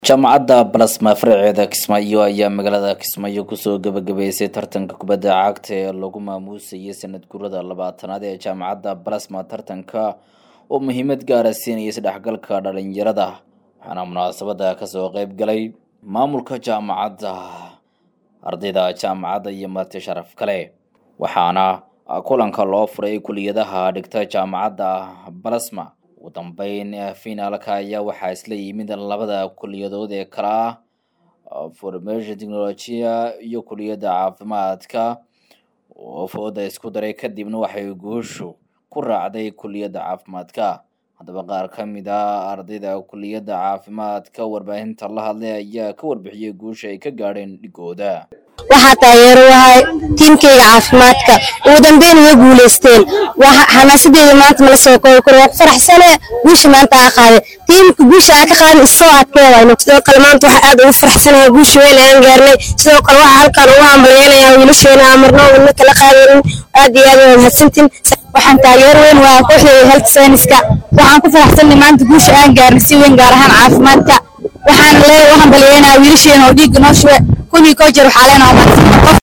jaamacadda balasma faraceeda kismaayo ayaa magaalada kismaayo kusoo gabagabeysay tartanka kubadda cagta ee lagu maamuusayay sanad gurada labaatanaad ee jaamacadda balasma tartanka oo muhiimad gaara siinaya isdhexgalka dhalinyarada waxaana munaasabada kasoo qeyb galay maamulka jaamacadda ardayda jaamacadda iyo marti sharaf kale waxaana kulanka loo furay kuliyadaha dhigta jaamacadda balasma ugu dambeyn finaalka ayaa waxaa isla yimid labada kuliyadood ee kala ah formation technologia iyo kuliyadda caafimaadka oo fooda isku daray kadibna waxay guushu ku raacday kuliyadda caafimaadka haddaba qaar ka mid a ardayda kuliyadda caafimaadka warbaahinta la hadlay ayaa ka warbixiyey guusha ay ka gaadheen dhigooda waxaa taageero wahay tiimkayga caafimaadka ugu dambeyn way guuleysteen xamaasadeeda maanta mala soo koobi karo waa ku faraxsane guusha maanta aa qaaday tiimka guusha aa ka qaadin isoo adkeedayno sidoo kale maanta waxaa aad ugu faraxsanahay guusha weyn ayaan gaarnay sidoo kale waxaa halkan ugu hambalyeynaya wiilasheena amarno wadna kala qaadaynin aad iyo aad waa mahadsantiin waxaan taageero weyn waa kooxdeeda health science-ka waxaan ku faraxsanay maanta guusha aan gaarnay si weyn gaar ahaan caafimaadka waxaan leeyahay u hambalyeynaya wiilasheena oo dhiigga noo shube kuwii koo jeer waxaa leenahay